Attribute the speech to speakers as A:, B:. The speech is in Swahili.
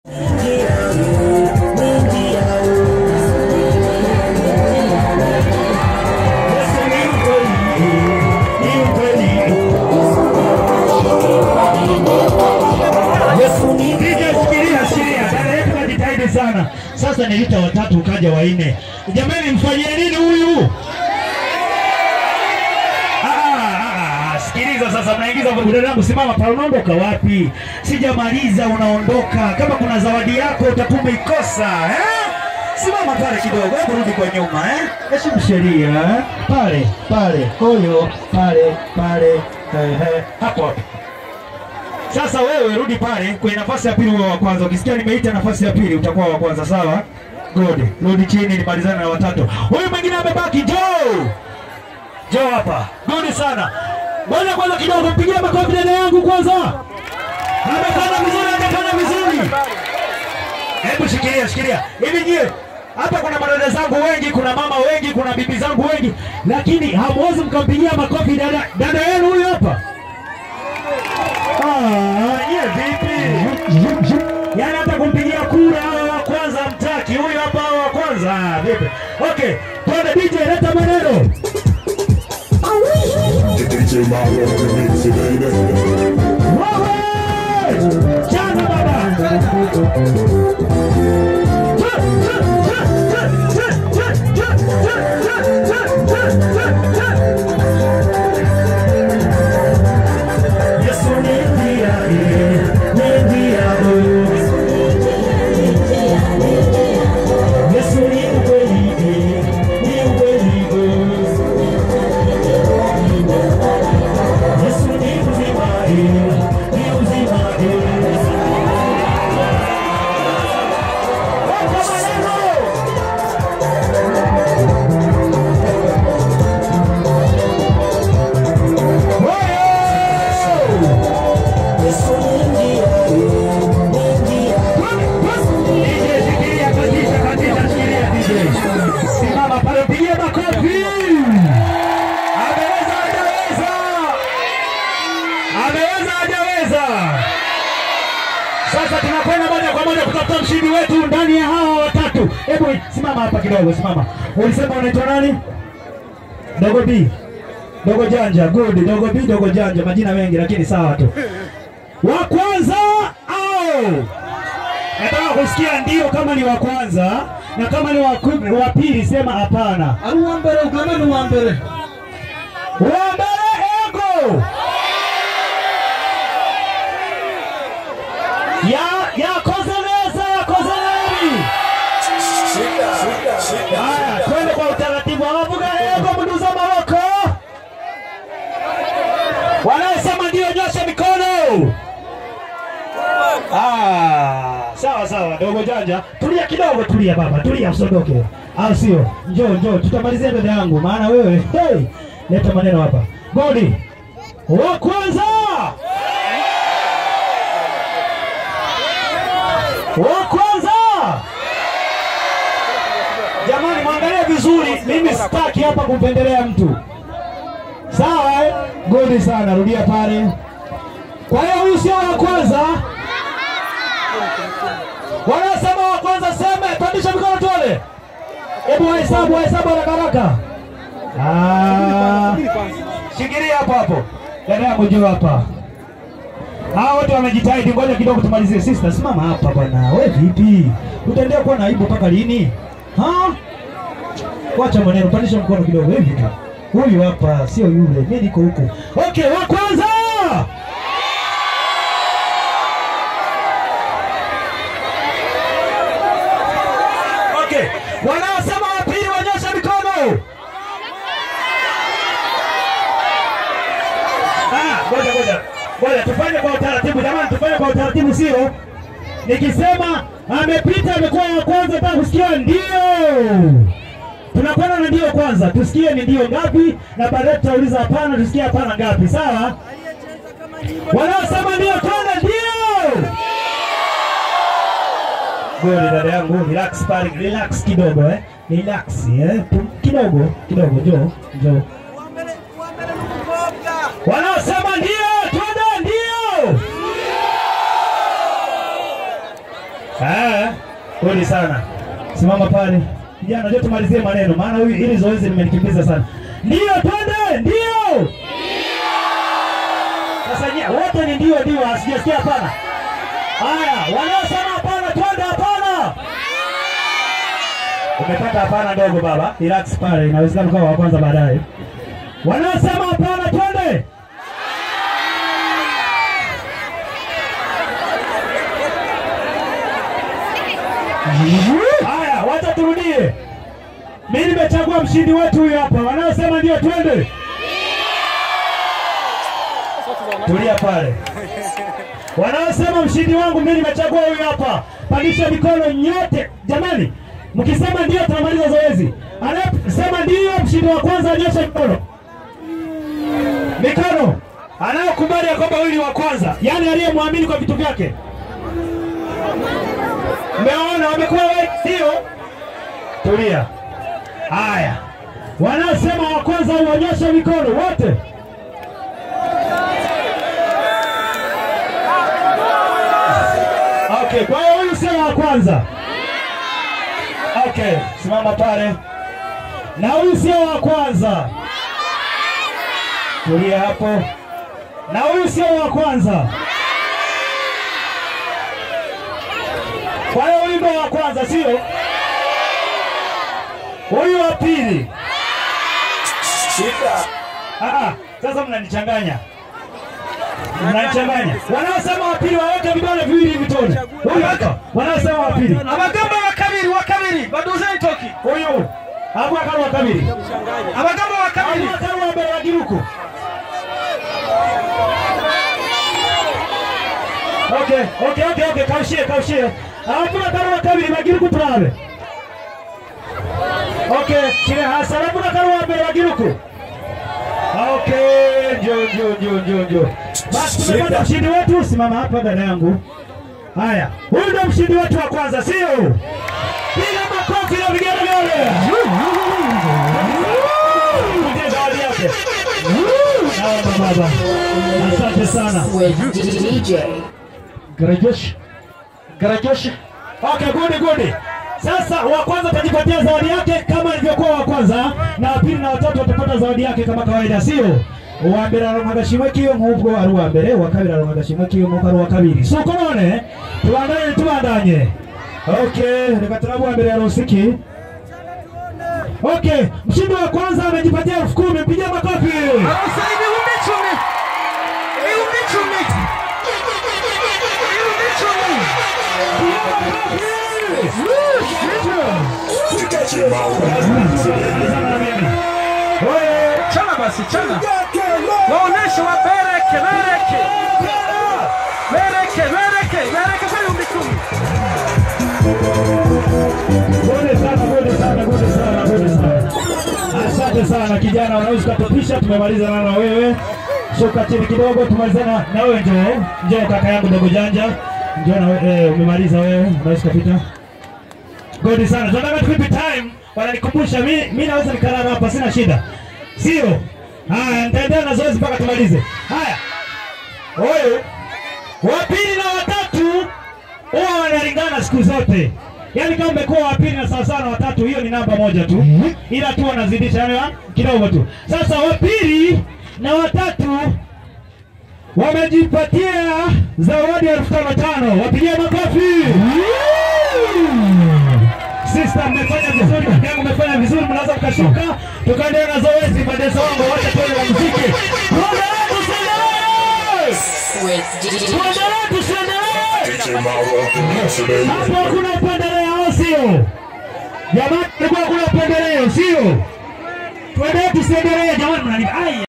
A: sana. Sasa nilita watatu ukaja wanne. Jamani, mfanyie nini huyu? Ah, ah, ah, Sikiliza sasa, mnaingiza burudani yangu. Simama pale, unaondoka wapi? Sijamaliza, unaondoka. Kama kuna zawadi yako utakuwa umeikosa eh? Simama pale kidogo, hebu rudi kwa nyuma eh? Heshimu sheria eh? Pale pale, huyo pale pale, ehe, hapo hapo. Sasa wewe rudi pale kwenye nafasi ya pili, uwe wa kwanza. Ukisikia nimeita nafasi ya pili, utakuwa wa kwanza, sawa? Good. Rudi chini, nimalizane na watatu. Huyu mwingine amebaki, Joe. Joe hapa. Good sana. Ngoja kwanza kidogo, mpigie makofi dada yangu kwanza. Amefanya vizuri, amefanya vizuri. Hebu shikilia, shikilia. Hivi nyie hapa kuna madada zangu wengi, kuna mama wengi, kuna bibi zangu wengi, lakini hamwezi mkampigia makofi dada dada yenu huyu hapa. Ah, nyie vipi? Yaani hata kumpigia kura hawa wa kwanza mtaki, huyu hapa hawa wa kwanza. Ah, vipi? Okay, twende DJ, leta maneno.
B: DJ Mario on the mix, baby.
A: Wewe! Chana baba. Yesu ni njia, ni njia, oh. Yesu ni ukweli, ni ukweli, oh. Yesu ni uzima, ni uzima, Weka maneno. Simama pale, pigie makofi. Ameweza, hajaweza? Ameweza, hajaweza? Sasa tunakwenda moja kwa moja kutafuta mshindi wetu ndani ya hawa watatu. Hebu simama hapa kidogo, simama. Ulisema unaitwa nani? Dogo B. Dogo Janja, good. Dogo B, Dogo Janja, majina mengi lakini sawa tu. Wa kwanza au nataka kusikia ndio kama ni wa kwanza na kama ni wa ku- wa pili sema hapana.
C: ari uwa mbere ugame ni uwa mbere
A: Wa mbele ego ya yakoze neza, yakoze nani? Haya, twende kwa utaratibu. Awavuga ego, mduza maboko. Wanaosema ndio nyosha mikono. Ah, sawa sawa, dogo janja, tulia kidogo, tulia baba, tulia, usiondoke, au sio? Njoo njoo, tutamalizia dada yangu, maana wewe hey, leta maneno hapa. Godi wa kwanza, wa kwanza. Jamani, mwangalie vizuri, mimi sitaki hapa kumpendelea mtu, sawa? eh? Godi sana, rudia pale. Kwa hiyo huyu sio wa kwanza. Wanaosema wa kwanza seme, pandisha mikono tuone. Hebu wahesabu, wahesabu haraka haraka. Ah, Shikilia hapo hapo. Dada yangu njoo hapa. Hawa wote wamejitahidi, ngoja kidogo tumalizie. Sister, simama hapa bwana. Wewe vipi? Utaendelea kuwa na aibu mpaka lini? Ha? Wacha maneno, pandisha mkono kidogo. Hivi tu. Huyu hapa sio yule, mimi niko huku. Okay, wa kwanza. Okay. Wanaosema wa pili wanyosha mikono. Ah, ngoja ngoja. Ngoja tufanye kwa utaratibu jamani, tufanye kwa utaratibu sio? Nikisema amepita amekuwa wa kwanza nataka kusikia ndio. Tunakwenda na ndio kwanza, tusikie ni ndio ngapi na baadaye tutauliza hapana, tusikie hapana ngapi, sawa? Wanaosema ndio twende ndio. Goli dada yangu, relax pale, relax kidogo eh. Relax eh. Pum- Kidogo, kidogo, njoo, njoo. Wanaosema ndio, twende ndio. Ah, pole sana. Simama pale. Kijana, najua tumalizie maneno maana huyu hili zoezi limenikimbiza sana. Ndio twende, ndio. Sasa nyie wote ni ndio ndio, asijasikia hapana. Haya, wanaosema hapana twende hapana. Umepata hapana ndogo baba. Relax pale, inawezekana ukawa wa kwanza baadaye. Wanaosema hapana twende. Haya, wacha turudie. Mimi nimechagua mshindi wetu huyu hapa. Wanaosema ndio twende. Tulia pale. Wanaosema mshindi wangu mimi nimechagua huyu hapa. Pandisha mikono nyote. Jamani, mkisema ndio tunamaliza zoezi. Anayesema ndio mshindi wa kwanza anyoshe mikono. Mikono. Anayekubali ya kwamba huyu ni wa kwanza, yaani aliyemwamini kwa vitu vyake. Mmeona wamekuwa wengi, sio? Tulia. Haya, wanaosema wa kwanza uonyeshe mikono wote. Okay, kwa hiyo huyu sio wa kwanza. Okay, simama pale. Na huyu sio wa kwanza. Tulia hapo. Na huyu sio wa kwanza. Kwa hiyo huyu ndo wa kwanza, sio? Huyu wa pili. Ah, ah, sasa mnanichanganya. Mnanichanganya. Wanaosema wa pili waweke vidole viwili hivi tuone. Huyu hapa. Wanaosema wa pili.
C: abagamba bakabiri wakabiri baduze entoki
A: Huyu. Hapo akaru wa kabiri.
C: abagamba bakabiri
A: Hapo akaru wa mbere wa giruku. Okay, okay, okay, okay, kaushie, kaushie. Hapo akaru wa kabiri wa giruku turabe. Okay, kile hasa hapo akaru wa mbere wa giruku. Okay, njoo njoo njoo njoo njoo. Basi tumepata mshindi wetu, simama hapa dada yangu. Haya, huyu ndo mshindi wetu wa kwanza, sio? Piga makofi na vigelegele. Mpatie zawadi yake. Naomba baba. Asante sana.
D: with DJ.
A: Garajosh. Garajosh. Okay, good good. Sasa wa kwanza atajipatia zawadi yake kama ilivyokuwa wa kwanza, na wa pili na watatu watapata zawadi yake kama kawaida, sio? uwa mbere aronka agashimwe k'iyo nk'ubwo ari uwa mbere uwa kabiri aronka agashimwe k'iyo nk'uko ari uwa kabiri si uko none tubandanye tubandanye okay reka turabe uwa mbere yaronse iki okay mshindi wa kwanza amejipatia elfu kumi mpigie makofi
C: Aronse ibihumbi icumi ibihumbi icumi ibihumbi icumi
A: Oye!
C: chana basi chana waoneshe wabereke bereke bereke bereke bereke kwa ibihumbi icumi
A: Gode sana, gode sana, gode sana, gode sana. Asante sana kijana, unaweza ukatupisha. Tumemaliza na na wewe, shuka chini kidogo, tumalizana na wewe. Njoo, njoo kaka yangu dogo janja, njoo na wewe. Eh, umemaliza wewe, unaweza kupita. Gode sana, tunataka tukipe time, wananikumbusha mi, mi naweza nikalala hapa, sina shida, sio? Haya, nitaendelea na zoezi mpaka tumalize. Haya, huyu wa pili na watatu huwa wanalingana siku zote. Yaani kama umekuwa wa pili na sawa sawa na watatu, hiyo ni namba moja tu, ila tu wanazidisha yani wa- kidogo tu. Sasa wa pili na watatu wamejipatia zawadi elfu tano tano. Wapigie makofi. Sister, mmefanya vizuri, kaka yangu mmefanya vizuri, mnaweza mkashuka tukaendelea na zoezi. Madeso wangu, wacha tuende na muziki. Tuendelee, tusiendelee,
D: with DJ.
A: tuendelee, tusiendelee.
B: DJ Mauro, the mix today.
A: Hapo hakuna upendeleo, sio? Jamani, kulikuwa hakuna upendeleo, sio? Tuendelee tusiendelee, jamani, mnani ai